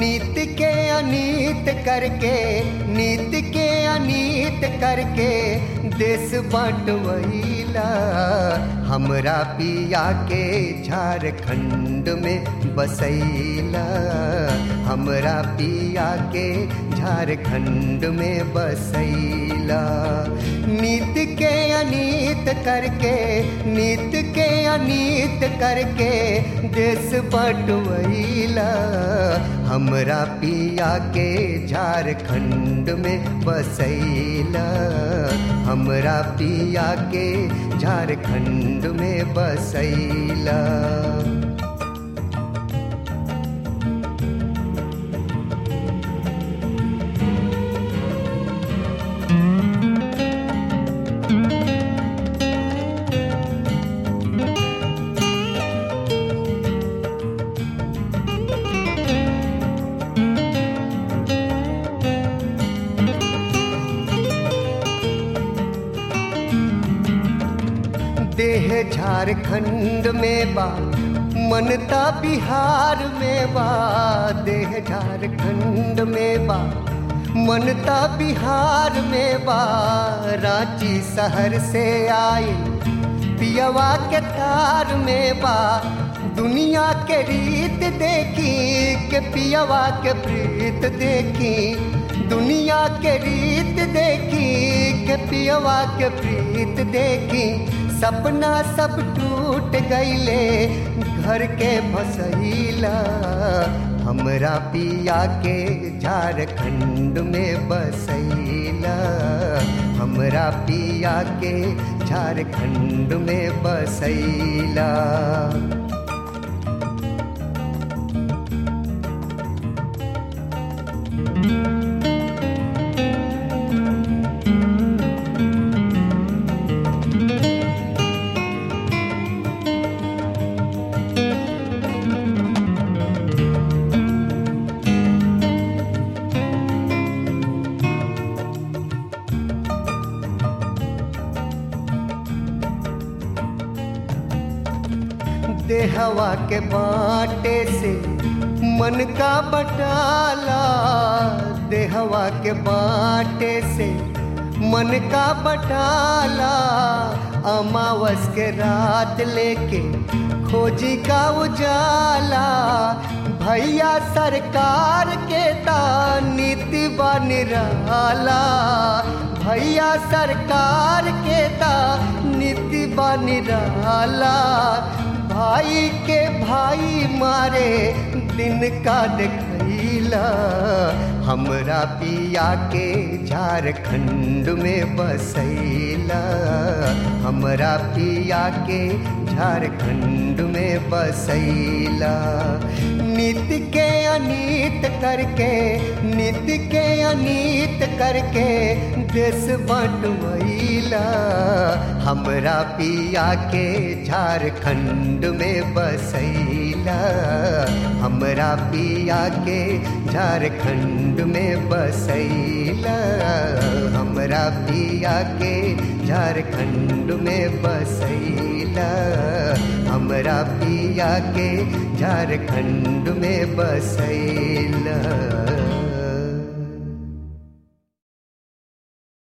नीत के अनीत करके नीत के अनीत करके देश बांटवैला हमरा पिया के झारखंड में बसैला हमरा पिया के झारखंड में बसैला नीत के अनीत करके नीत के अनीत करके देश बटवैला हमरा पिया के झारखंड में बसैला हमरा पिया के झारखंड में बसैला देह झारखंड में बा मनता बिहार में बा देह झारखंड में बा मनता बिहार में बा रांची शहर से आई पियवा के तार में बा दुनिया के रीत देखी के पियवा के प्रीत देखी दुनिया के रीत देखी के पियवा के प्रीत देखी सपना सब टूट गईले घर के भसैला हमरा पिया के झारखंड में बसैला हमरा पिया के झारखंड में बसैला देहवा के बाटे से मन का बटाला देहवा के बाटे से मन का बटाला अमावस के रात लेके खोजी का उजाला भैया सरकार के ता नीति निराला भैया सरकार के ता नीति निराला भाई के भाई मारे दिन का देखैला हमरा पिया के झारखंड में बसैला हमरा पिया के झारखंड में बसैला नित के अनीत करके नित के अनीत करके देश बटवैला हमरा पिया के झारखंड में बसैला हमरा पिया के झारखंड में बसैला हमरा पिया के झारखंड में बसैला हमरा पिया के झारखंड में बसैला